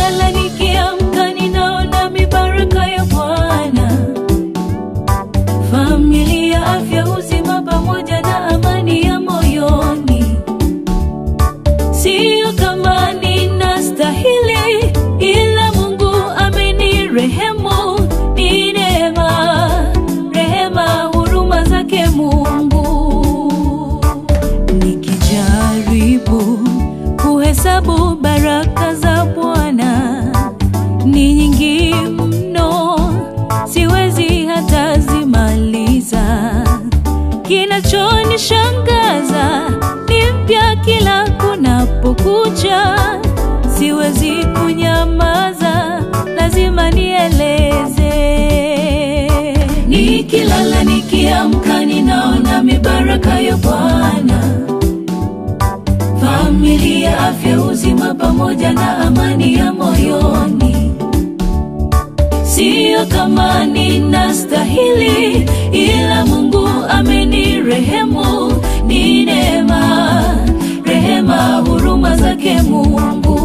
Nikilala nikiamka, ninaona mibaraka ya Bwana, familia, afya, uzima pamoja na amani ya moyoni. Sio kama ninastahili, ila Mungu amenirehemu. Ni neema, rehema, huruma zake Mungu. Nikijaribu kuhesabu baraka za Bwana ni nyingi mno, siwezi hata zimaliza. Kinachonishangaza ni mpya kila kunapokucha, siwezi kunyamaza, lazima nieleze. Nikilala nikiamka, ninaona mibaraka ya Bwana, familia, afya, uzima pamoja na amani ya moyoni. Sio kama ninastahili, ila Mungu amenirehemu. Ni neema, rehema, huruma zake Mungu.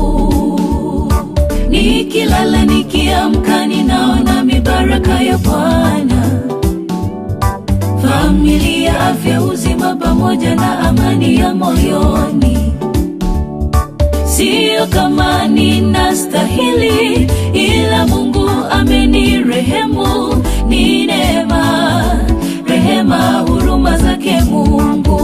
Nikilala nikiamka, ninaona mibaraka ya Bwana, familia, afya, uzima pamoja na amani ya moyoni. Sio kama ninastahili, ila Mungu amenirehemu. Ni neema, rehema, huruma zake Mungu.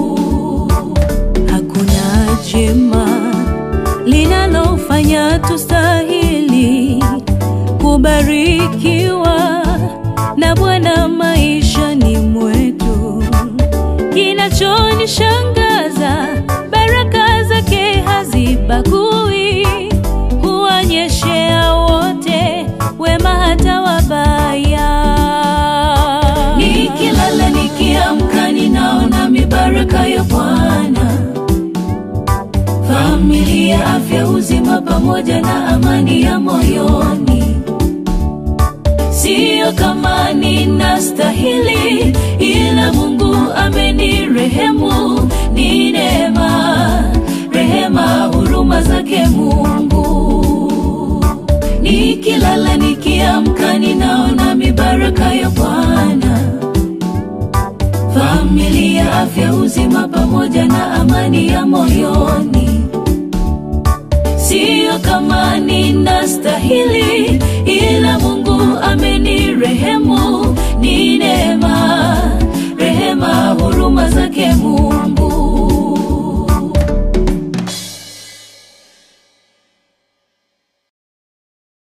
Hakuna jema linalofanya tustahili kubarikiwa na Bwana maishani mwetu. Kinachonishangaza, baraka zake hazibagui, huonyeshea wote wema hata wabaya. Nikilala nikiamka, ninaona mibaraka ya Bwana, familia, afya, uzima pamoja na amani ya moyoni. Sio kama ninastahili, ila Mungu amenirehemu. Ni neema, rehema, huruma zake Mungu. Nikilala nikiamka, ninaona mibaraka ya Bwana, familia, afya, uzima pamoja na amani ya moyoni. Sio kama ninastahili, ila Mungu amenirehemu. Ni neema, rehema, huruma zake Mungu.